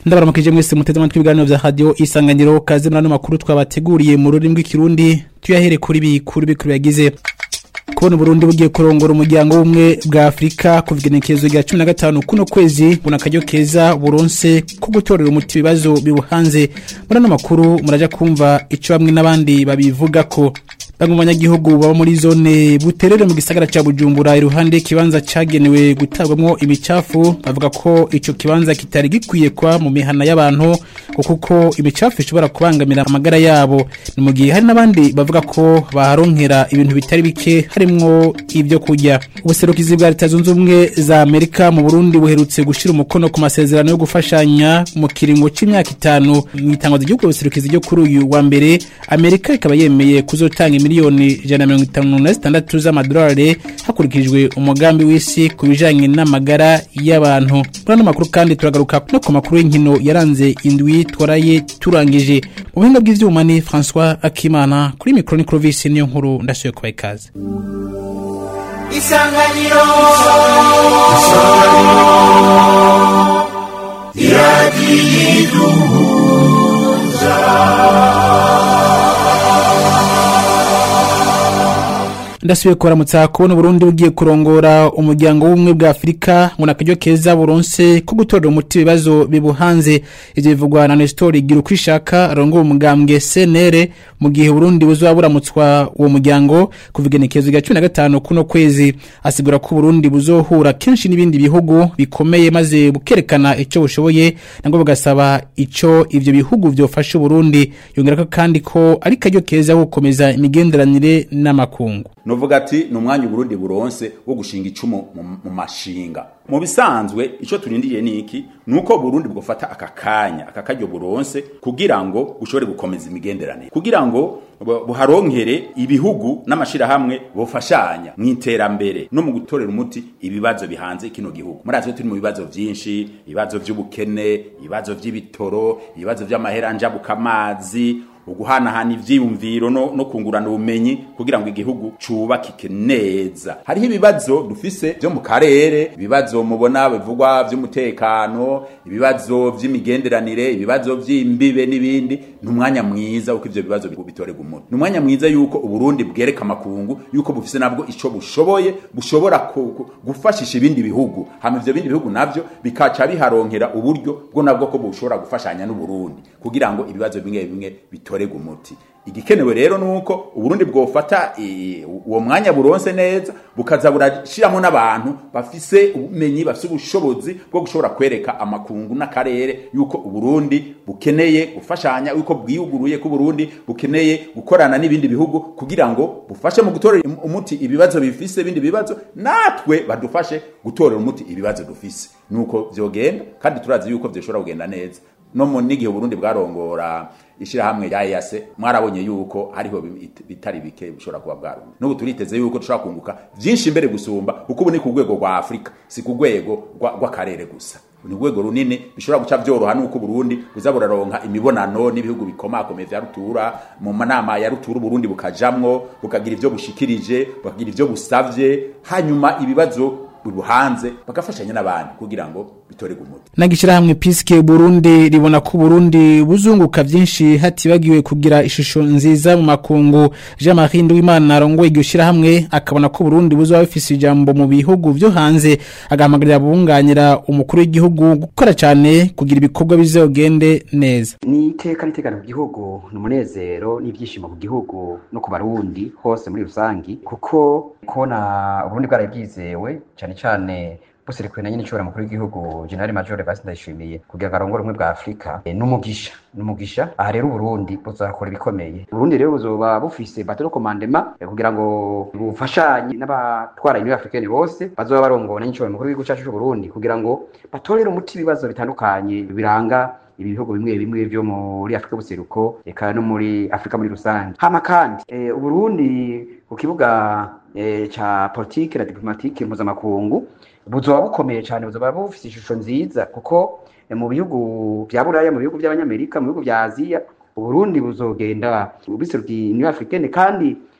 ndabaramukije mwese muteze amatwi ibiganiro vya radio isanganiro kaze muri ano makuru twabateguriye mu rurimi rw'ikirundi tuyahere kuri bikuru bikuru yagize kubona Burundi bugiye kurongora umuryango w'umwe bwa Afrika kuva igenekerezo rya 15 kuno kwezi buna karyo keza buronse ko gutorera umuti bibazo bibuhanze muri ano makuru muraja kumva ico bamwe n'abandi babivuga ko bamwe mu banyagihugu baba muri zone buterere mu gisagara ca Bujumbura iruhande kibanza cagenewe gutabwamwo imicafu bavuga ko ico kibanza kitari gikwiye kwa mu mihana y'abantu kuko imicafu ishobora kubangamira amagara yabo ni mu gihe hari n'abandi bavuga ko baharonkera ibintu bitari bike harimwo ibyo kurya ubuserukizi bwa leta zunze ubumwe za Amerika mu Burundi buherutse gushira umukono ku masezerano yo gufashanya mu kiringo c'imyaka itanu mu itangazo ry'ubwo buserukizi ryo kuri uyu wa mbere Amerika ikaba yemeye kuzotanga miliyoni ijana na mirongo itanu na zitandatu z'amadolari hakurikijwe umugambi w'isi ku bijanye n'amagara y'abantu muri ano makuru kandi turagaruka no ku makuru y'inkino yaranze indwi twaraye turangije mu buhinga bw'ivyuma ni François Akimana kuri mikro ni Clovis niyo nkuru ndasuye kubaha ikaze isanganiro ndasubiye kuramutsa kubona Burundi bugiye kurongora umuryango w'umwe bwa Afrika ngo nakaryo keza buronse ko gutorera umuti bibazo bibuhanze ivyo bivugwa na Nestor Girukwishaka arongoye umugambwe CNR mu gihe Burundi buzoba buramutswa uwo muryango kuva igenekerezo rya 15 kuno kwezi asigura ko Burundi buzohura kenshi n'ibindi bihugu bikomeye maze bukerekana ico bushoboye nango bugasaba ico ivyo bihugu vyofasha Burundi yongera kandi ko ari karyo keza gukomeza imigenderanire n'amakungu novuga ati ni umwanya uburundi buronse wo gushinga icumu mu- mu mashinga mu bisanzwe ico turindiriye ni iki ni uko burundi bwofata aka kanya aka karyo buronse kugira ngo bushobore gukomeza imigenderanire kugira ngo bu- buharonkere ibihugu n'amashirahamwe bofashanya mu iterambere no mu gutorera umuti ibibazo bihanze kino gihugu murazi ko turi mu bibazo vyinshi ibibazo vy'ubukene ibibazo vy'ibitoro ibibazo vy'amahera njabukamazi uguhanahana ivyiyumviro no, no kungurana ubumenyi kugira ngo igihugu cubakike neza hariho ibibazo dufise vyo mu karere ibibazo mubona bivugwa vy'umutekano ibibazo vy'imigenderanire ibibazo vy'imbibe n'ibindi ni umwanya mwiza uko ivyo bibazo bitorega umuti ni umwanya mwiza yuko uburundi bwereka amakungu yuko bufise nabwo ico bushoboye bushobora ku- ku- gufashisha ibindi bihugu hama ivyo bindi bihugu navyo bikaca biharonkera uburyo bwo nabwo ko bushobora gufashanya n'uburundi kugira ngo ibibazo bimwe bimwe bitorega umuti igikenewe rero nuko uburundi bwofata eh, uwo mwanya buronse neza bukaza burashiramo n'abantu bafise ubumenyi bafise ubushobozi bwo gushobora kwereka amakungu n'akarere yuko uburundi bukeneye gufashanya yuko bwiyuguruye ko uburundi bukeneye gukorana n'ibindi bihugu kugira ngo bufashe mu gutorera im- umuti ibibazo bifise ibindi bibazo natwe badufashe gutorera umuti ibibazo dufise nuko vyogenda kandi turazi yuko vyoshobora kugenda neza no mu n'igihe Burundi bwarongora ishirahamwe rya EAC mwarabonye yuko hariho bit- bitari bike bishobora kuba bwarumwe n'ubu turiteze yuko dushobora kunguka vyinshi imbere gusumba kuko ubu ni ku rwego rwa Afrika si ku rwego rwa- rw'akarere gusa ni urwego runini bishobora guca vyoroha nuko Burundi buza buraronka imibonano n'ibihugu bikomakomeye vya rutura mu manama ya rutura Burundi bukajamwo bukagira ivyo bushikirije bukagira ivyo busavye hanyuma ibibazo buhanze bagafashanya n'abandi kugira ngo bitorege umuti Nagishirahamwe Piske Burundi ribona ko Burundi buzunguka vyinshi hatibagiwe kugira ishusho nziza mu makungu Jean-Marie Nduwimana arongoye iryo shirahamwe akabona ko Burundi buzoba bufise ijambo mu bihugu vyo hanze agahamagarira bunganira umukuru w'igihugu gukora cyane kugira ibikorwa bizogende neza ni iteka n'itekano ku gihugu ni umunezero n'ibyishimo ku gihugu no ku barundi hose muri rusangi kuko kubona uburundi bwaraye bwizewe cyane cyane buserukiwe na nyine nshobora mukuru w'igihugu generali major basi ndayishimiye kugira ngo arongore ubumwe bwa afurika eh, n'umugisha n'umugisha aha rero uburundi buzakora ibikomeye uburundi rero buzoba bufise batero komandema eh, kugira ngo bufashanye n'abatwara union africaine bose bazoba barongora na nyine nshobora mukuru w'igihugu cyacu c'uburundi kugira ngo batorere umuti ibibazo bitandukanye biranga ibi bihugu bimwe bimwe vyo muri Afrika y'ubuseruko eka no muri Afrika muri rusange hama kandi e, Uburundi ku kibuga e, ca politique na diplomatique mpuzamakungu buzoba bukomeye cyane buzoba bufise ishusho nziza kuko e, mu bihugu vya Buraya mu bihugu vy'abanyamerika mu bihugu vya Aziya Uburundi buzogenda biserukiye Union Africaine kandi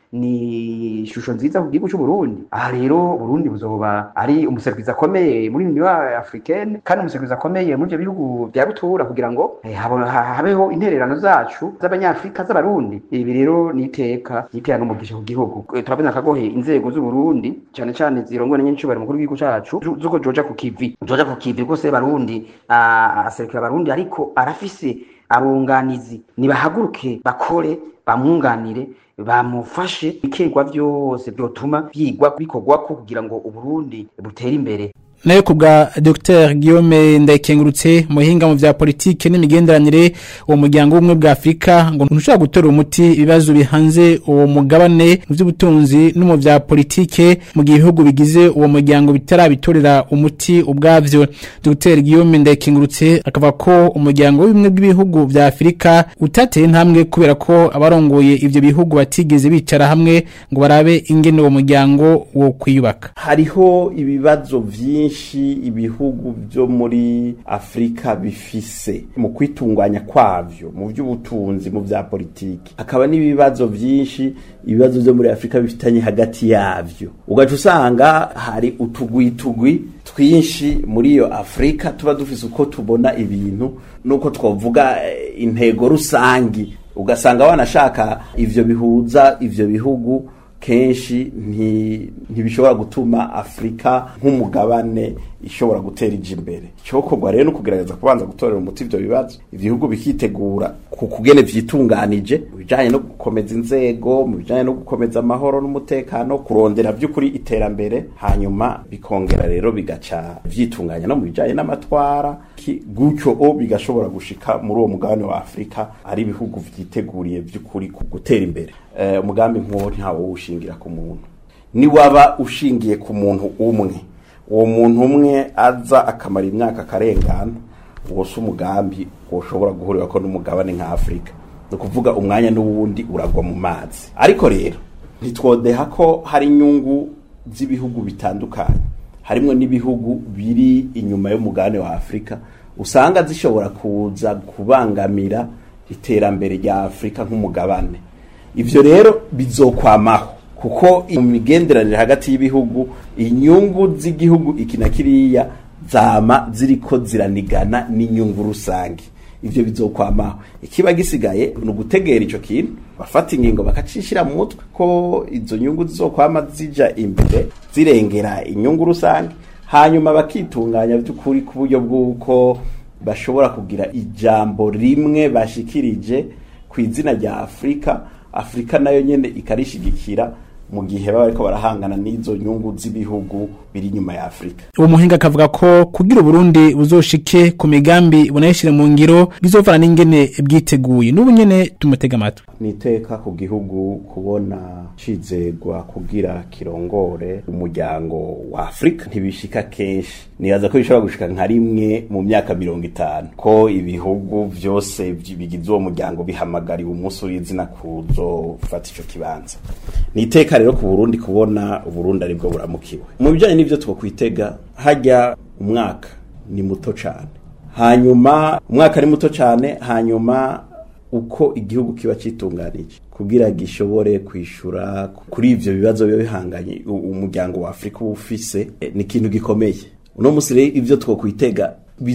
ni ishusho nziza ku gihugu c'uburundi aha rero burundi buzoba ari umuservizi akomeye muri union africaine kandi umuservizi akomeye muri ivyo bihugu vya rutura kugira ngo eh, habo- ha- habeho intererano zacu z'abanyafrika z'abarundi ibi rero ni iteka nitera n'umugisha ku gihugu Eh, turabona akagohe inzego z'uburundi cane cane zirongowe na nyencubahiro mukuru w'igihugu cacu zu- zuko joja ku kivi joja ku kivi rwose barundi ah, aserukira abarundi ariko arafise abunganizi nibahaguruke bakore bamwunganire bamufashe ibikegwa vyose vyotuma vyigwa bikorwako kugira ngo uburundi butere imbere nayo ku bwa Dr Guillaume Ndayikengurutse muhinga mu vya politike n'imigenderanire uwo muryango w'ubumwe bwa Afrika ngo ntushobora gutora umuti ibibazo bihanze uwo mugabane mu by'ubutunzi no mu vya politike mu gihe ibihugu bigize uwo muryango bitarabitorera umuti ubwavyo Dr Guillaume Ndayikengurutse akavuga ko umuryango w'ubumwe bw'ibihugu vya Afrika utateye intambwe kubera ko abarongoye ivyo bihugu batigeze bicara hamwe ngo barabe ingene uwo muryango wo kwiyubaka hariho ibibazo vyinshi ibihugu vyo muri afurika bifise mu kwitunganya kwavyo mu vy'ubutunzi mu vya politiki hakaba n'ibibazo vyinshi ibibazo vyo muri afurika bifitanye hagati yavyo ugaca usanga hari utugwitugwi twinshi muri iyo afurika tuba dufise uko tubona ibintu nuko twovuga eh, intego rusangi ugasanga wanashaka ivyo bihuza ivyo bihugu kenshi nti- ntibishobora gutuma afurika nk'umugabane ishobora gutera ija imbere icyokorwa rero ni ukugerageza kubanza gutorera umuti ivyo bibazo ibihugu bikitegura ku kugene vyitunganije mu bijanye no gukomeza inzego mu bijanye no gukomeza amahoro n'umutekano kurondera vy'ukuri iterambere hanyuma bikongera rero bigaca vyitunganya no mu bijanye n'amatwara ki- gutyo o bigashobora gushika muri uwo mugabane wa afurika ari ibihugu vyiteguriye vy'ukuri ku gutera imbere Eh, umugambi nk'uwo ntawo ushingira ku muntu niwaba ushingiye ku muntu umwe uwo muntu umwe aza akamara imyaka akarengana uwo si umugambi woshobora guhurirako n'umugabane nka afurika ni ukuvuga umwanya n'uwundi uragwa mu mazi ariko rero ntitwodeha ko hari inyungu z'ibihugu bitandukanye harimwo n'ibihugu biri inyuma y'umugabane wa afurika usanga zishobora kuza kubangamira iterambere rya afurika nk'umugabane ivyo rero bizokwamaho kuko mu migenderanire hagati y'ibihugu inyungu z'igihugu iki na kiriya zama ziriko ziranigana n'inyungu rusange ivyo bizokwamaho ikiba gisigaye ni ugutegera ico kintu bafata ingingo bakacishira mu mutwe ko izo nyungu zizokwama zija imbere zirengera inyungu rusange hanyuma bakitunganya by'ukuri ku buryo bw'uko bashobora kugira ijambo rimwe bashikirije ku izina rya afurika afurika nayo nyene ikarishigikira mu gihe baba bariko barahangana n'izo nyungu z'ibihugu biri inyuma ya afurika uwo muhinga akavuga ko kugira uburundi buzoshike ku migambi bunayishire mu ngiro bizovana n'ingene bwiteguye n'ubu nyene tumutega amatwi ni iteka ku gihugu kubona cizegwa kugira kirongore umuryango wa afurika ntibishika kenshi nibaza ko bishobora gushika nka rimwe mu myaka mirongo itanu ko ibihugu vyose vy- bigize uwo muryango bihamagariwe umunsi w'izina kuzofata ico kibanza ni iteka rero ku burundi kubona uburundi aribwo buramukiwe mu bijanye n'ivyo twokwitega hajya umwaka ni muto cane hanyuma umwaka ni muto cane hanyuma uko igihugu kiba citunganije kugira gishobore kwishura kuri ivyo bibazo biba bihanganye u- umuryango wa Afrika uba ufise eh, ni ikintu gikomeye uno musi rero ivyo twokwitega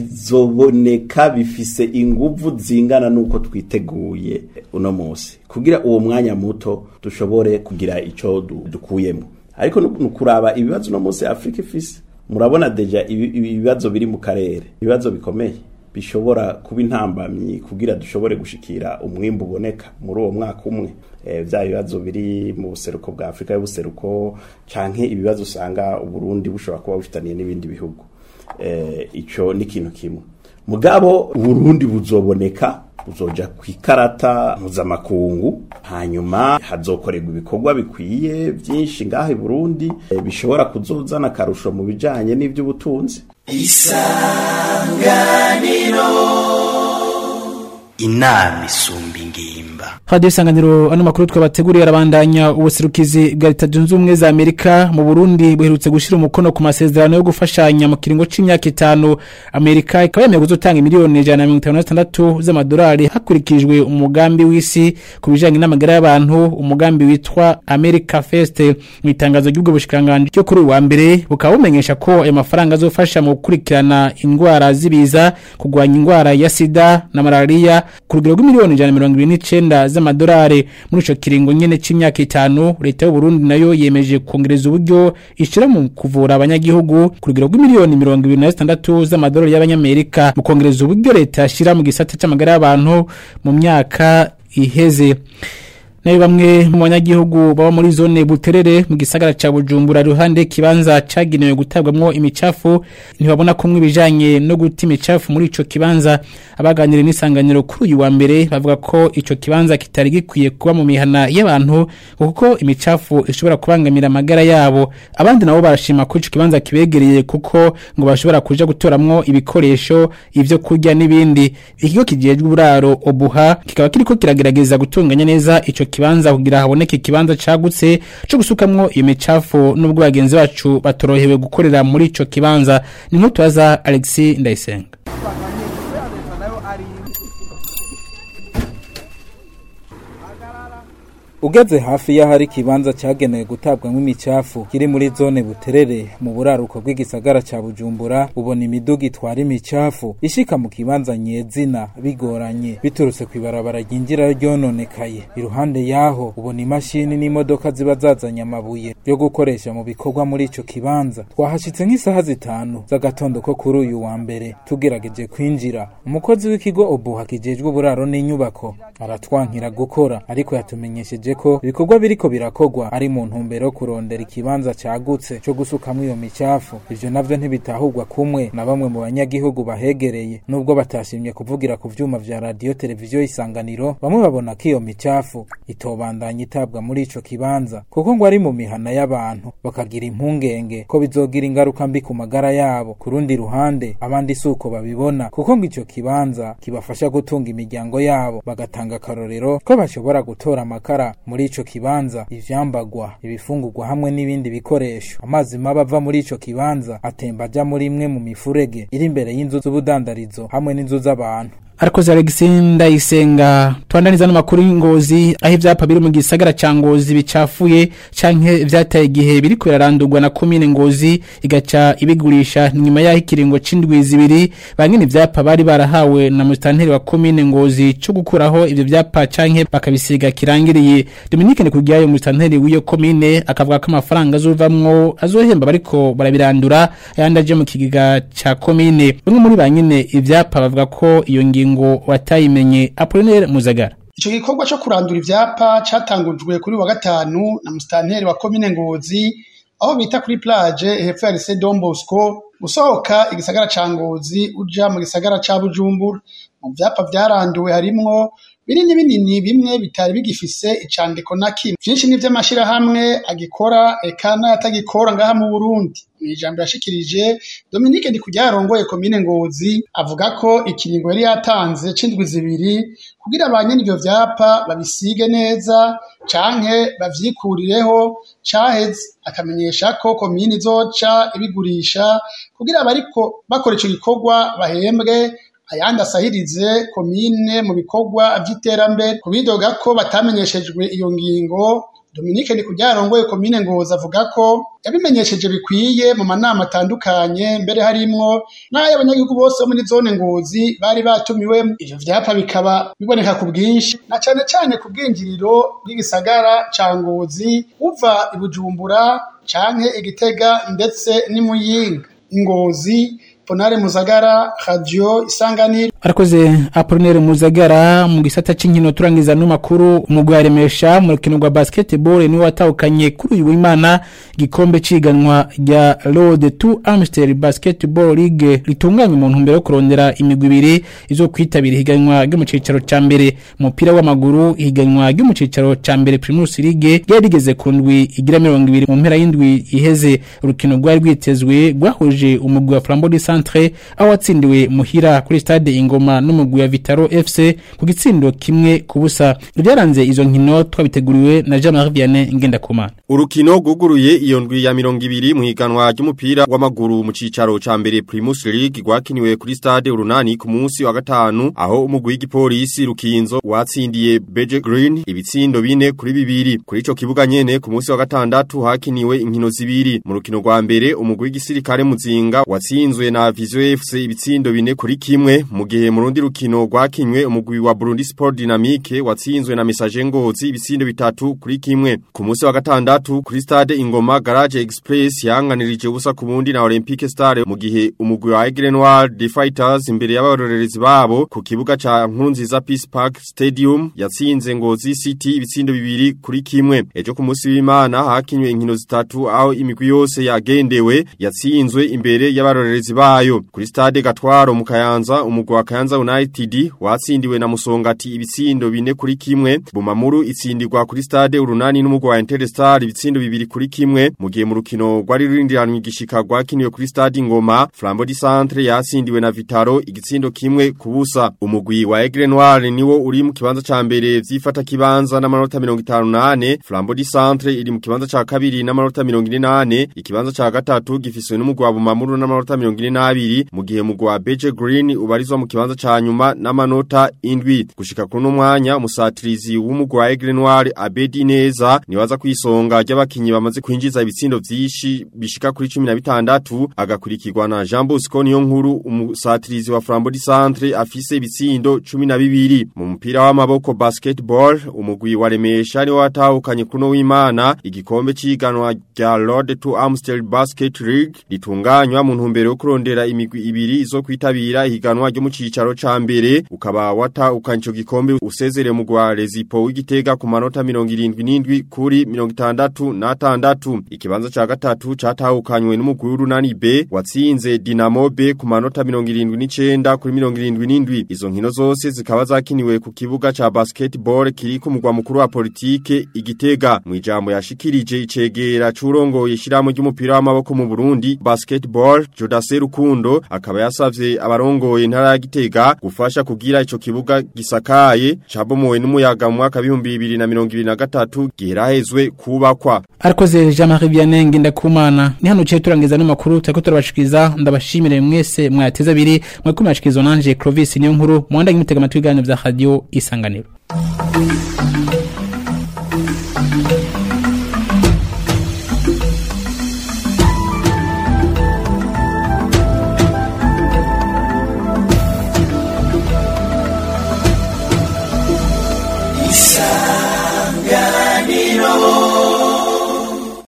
bizoboneka bifise inguvu zingana nuko twiteguye uno musi kugira uwo mwanya muto dushobore kugira ico du- dukuyemo ariko nu- nukuraba ibibazo uno musi Afrika ifise murabona deja ibi- ibi- ibibazo biri mu karere ibibazo bikomeye bishobora kuba intambamyi kugira dushobore gushikira umwimbu uboneka muri uwo mwaka umwe e, vya bibazo biri mu buseruko bwa Afrika y'ubuseruko canke ibibazo usanga Uburundi bushobora kuba bufitaniye n'ibindi bihugu e, ico ni ikintu kimwe mugabo Uburundi buzoboneka buzoja kwikarata mpuzamakungu hanyuma hazokorerwa ibikorwa bikwiye vyinshi ngaha i Burundi e, bishobora kuzozana akarusho mu bijanye n'ivy'ubutunzi inama isumba ingimba Radio Isanganiro ano makuru twabateguriye arabandanya ubuserukizi bwa Leta Zunze Ubumwe za Amerika mu Burundi buherutse gushira umukono ku masezerano yo gufashanya mu kiringo c'imyaka itanu Amerika ikaba yemeye kuzotanga miliyoni 156 z'amadolari hakurikijwe umugambi w'isi ku bijanye n'amagara y'abantu umugambi witwa America First mu itangazo ry'ubwo bushikanganje ryo kuri uyu wa mbere bukaba bumenyesha ko ayo mafaranga azofasha mu gukurikirana indwara zibiza kugwanya indwara ya sida na malaria ku rugero rw'imiliyoni 129 z'amadolari muri ico kiringo nyene c'imyaka itanu leta y'u Burundi nayo yemeje kongereza uburyo ishira mu kuvura abanyagihugu ku rugero rw'imiliyoni 26 z'amadolari y'abanyamerika mu kongereza uburyo leta yashira mu gisata c'amagara y'abantu mu myaka iheze nayo bamwe mu banyagihugu baba muri zone buterere mu gisagara ca Bujumbura ruhande kibanza cagenewe gutabwamwo imicafu ntibabona kumwe ibijanye no guta imicafu muri ico kibanza abaganire n'isanganiro kuri uyu wa mbere bavuga ko ico kibanza kitari gikwiye kuba mu mihana y'abantu kuko imicafu ishobora kubangamira amagara yabo abandi nabo barashima ko ico kibanza kibegereye kuko ngo bashobora kuja gutoramwo ibikoresho ivyo kurya n'ibindi ikigo kijejwe uburaro obuha kikaba kiriko kiragerageza gutunganya neza ico kibanza kugira haboneke ikibanza cagutse co gusukamwo iyo micafu nubwo bagenzi bacu batorohewe gukorera muri ico kibanza ni nkutubaza Alexis Ndayisenga ugeze hafi y'ahari ikibanza cyagenewe gutabwamo imicafu kiri muri zone buterere mu buraruko bw'igisagara cya bujumbura ubona imiduga itwara imicafu ishika mu kibanza nyezina bigoranye biturutse ku ibarabara ryinjira ryononekaye iruhande yaho ubona imashini n'imodoka ziba zazanye amabuye yo gukoresha mu bikorwa muri ico kibanza twahashitse nk'isaha zitanu z'agatondo ko kuri uyu wa mbere tugerageje kwinjira umukozi w'ikigo obuha kijejwe uburaro n'inyubako aratwankira gukora ariko yatumenyesheje ko ibikorwa biriko birakogwa ari mu ntumbero yo kurondera ikibanza cagutse co gusukamwo iyo micafu ivyo navyo ntibitahurwa kumwe na bamwe mu banyagihugu bahegereye nubwo batashimye kuvugira ku vyuma vya radiyo televiziyo isanganiro bamwe babona ko iyo micafu itobandanya itabwa muri ico kibanza kuko ngo ari mu mihana y'abantu bakagira impungenge ko bizogira ingaruka mbi ku magara yabo ku rundi ruhande abandi si uko babibona kuko ngo ico kibanza kibafasha gutunga imiryango yabo bagatanga akarorero ko bashobora gutora amakara muri ico kibanza ivyambagwa ibifungurwa hamwe n'ibindi bikoresho amazi mabi ava muri ico kibanza atemba aja muri imwe mu mifurege iri imbere y'inzu z'ubudandarizo hamwe n'inzu z'abantu Arakoze Alexis Ndayisenga twandaniza n'amakuru y'ingozi aho ivyapa biri mu gisagara ca Ngozi bicafuye canke vyataye igihe biri kurarandurwa na commune Ngozi igaca ibigurisha nyuma yaho ikiringo c'indwi zibiri bangene ivyapa bari barahawe na mustanteri wa commune Ngozi cyo gukuraho ivyo vyapa canke bakabisiga kirangiriye Dominique Ndikugiyayo mustanteri w'iyo commune akavuga ko amafaranga azovamwo azohemba bariko barabirandura ayandi aje mu kigiga ca commune bamwe muri banyene ivyapa bavuga ko iyo ngingo watayimenye Apollinaire Muzagara Ico gikorwa co kurandura ivyapa catangujwe kuri wa gatanu na mustanteri wa komine Ngozi aho bita kuri plage hepfo ya Lycée Don Bosco usohoka igisagara ca Ngozi uja mu gisagara ca Bujumbura mu vyapa vyaranduwe harimwo binini binini bimwe bitari bigifise icandiko na kimwe vyinshi ni vy'amashirahamwe agikora eka n'ayatagikora ngaha mu Burundi mw'ijambo yashikirije Dominique Ndikugira yarongoye komine Ngozi avuga ko ikiringo yari yatanze c'indwi zibiri kugira abanyene ivyo vyapa babisige neza canke bavyikurireho caheze akamenyesha ko komine izoca ibigurisha kugira abariko bakora ico gikorwa bahembwe ayandi asahirize komine mu bikorwa vy'iterambere kubidoga ko batamenyeshejwe iyo ngingo Dominique Ndikugira yarongoye komine Ngozi avuga ko yabimenyesheje bikwiye mu manama atandukanye mbere harimwo n'ay'abanyagihugu bose bo muri zone Ngozi bari batumiwe ivyo vyapa bikaba biboneka ku bwinshi na cane cane ku bwinjiriro bw'igisagara ca Ngozi uva i Bujumbura canke Igitega ndetse n'Imuyinga Ngozi Ponare Muzagara Radio Isanganiro Arakoze Apollinaire Muzagara mu gisata c'inkino turangiza no makuru umugwi yaremesha mu rukino rwa basketball ni watahukanye kuri uyu w'Imana gikombe ciganwa rya Road to Amstel Basketball League ritunganywa mu ntumbero yo kurondera imigwi ibiri izo kwitabira higanwa ryo mu cicaro ca mbere umupira w'amaguru higanwa ryo mu cicaro ca mbere Primus League yari rigeze ku ndwi igira 20 mu mpera y'indwi iheze urukino rwari rwitezwe rwahuje umugwi wa Flambeau du Centre aho watsindiwe muhira kuri stade Ingo ingoma n'umugwi wa Vitaro FC ku gitsindo kimwe ku busa byaranze izo nkino twabiteguriwe na Jean Marie Vianney Ngendakumana Urukino guguruye iyo ndwi ya mirongo ibiri mu higanwa ry'umupira w'amaguru mu cicaro ca mbere Primus League gwakiniwe kuri stade urunani ku munsi wa gatanu aho umugwi w'igipolisi Rukinzo watsindiye Beje Green ibitsindo bine kuri bibiri kuri ico kibuga nyene ku munsi wa gatandatu hakiniwe inkino zibiri mu rukino rwa mbere umugwi w'igisirikare muzinga watsinzwe na Vision FC ibitsindo bine kuri kimwe mu gihe mu rundi rukino rwakinywe umugwi wa Burundi Sport Dynamique watsinzwe na Message Ngozi ibitsindo bitatu kuri kimwe ku munsi wa gatandatu kuri stade Ingoma Garage Express yanganirije ubusa ku bundi na Olympique Star mu gihe umugwi wa Aigle Noir The Fighters imbere y'abarorerezi babo ku kibuga ca Nkurunziza Peace Park Stadium yatsinze Ngozi City ibitsindo bibiri kuri kimwe ejo ku munsi w'Imana hakinywe inkino zitatu aho imigwi yose yagendewe yatsinzwe imbere y'abarorerezi bayo kuri stade Gatwaro mu Kayanza umugwi wa Kayanza United watsindiwe na Musongati ibitsindo bine kuri kimwe Bumamuru itsindirwa kuri stade Urunani n'umugwi wa Interstar ibitsindo bibiri kuri kimwe mu gihe mu rukino rwari rurindiranywe igishika rwakiniwe kuri stade Ngoma Flambeau du Centre yatsindiwe na Vitaro igitsindo kimwe kubusa umugwi wa Aigle Noir niwo uri mu kibanza ca mbere vyifata kibanza n'amanota 58 Flambeau du Centre iri mu kibanza ca kabiri n'amanota 48 ikibanza ca gatatu gifiswe n'umugwi wa Bumamuru n'amanota 42 mu gihe umugwi wa Beje Green ubarizwa mu kibanza ca nyuma n'amanota indwi gushika kuri no mwanya umusatirizi w'umugwi wa Aigle Noir Abedi Neza niwaza kwisonga ry'abakinyi bamaze kwinjiza ibitsindo vyishi bishika kuri 16 agakurikirwa na Jean Bosco niyo nkuru umusatirizi wa Flambeau du Centre afise ibitsindo 12 mu mupira w'amaboko basketball umugwi wa Remesha ni watahukanye kuno w'Imana igikombe ciganwa rya Road to Amstel Basket League litunganywa mu ntumbero yo kurondera imigwi ibiri izo kwitabira ihiganwa ryo mu cicaro ca mbere ukaba watahukanye ico gikombe usezere mu gwa Rezipo w'igitega ku manota 77 kuri 66 ikibanza ca gatatu catahukanywe n'umugwi w'urunani B watsinze Dinamo B ku manota 79 kuri 77 izo nkino zose zikaba zakiniwe ku kibuga ca basketball kiri ku mugwa mukuru wa politike igitega mu ijambo yashikirije icegera curongoye shiramo ry'umupira w'amaboko mu Burundi basketball Jodase Rukundo akaba yasavye abarongoye intara ya Gitega gufasha kugira ico kibuga gisakaye cabomowe n'umuyaga mu mwaka 2023 giherahezwe kubakwa Arakoze Jean Marie Vianney Ngendakumana ni hano cyo turangiza no makuru tako turabashikiza ndabashimire mwese mwateza abiri mwakumashikizwa nanje Clovis niyo nkuru mwandanye mutega amatwi gane vya radio isanganiro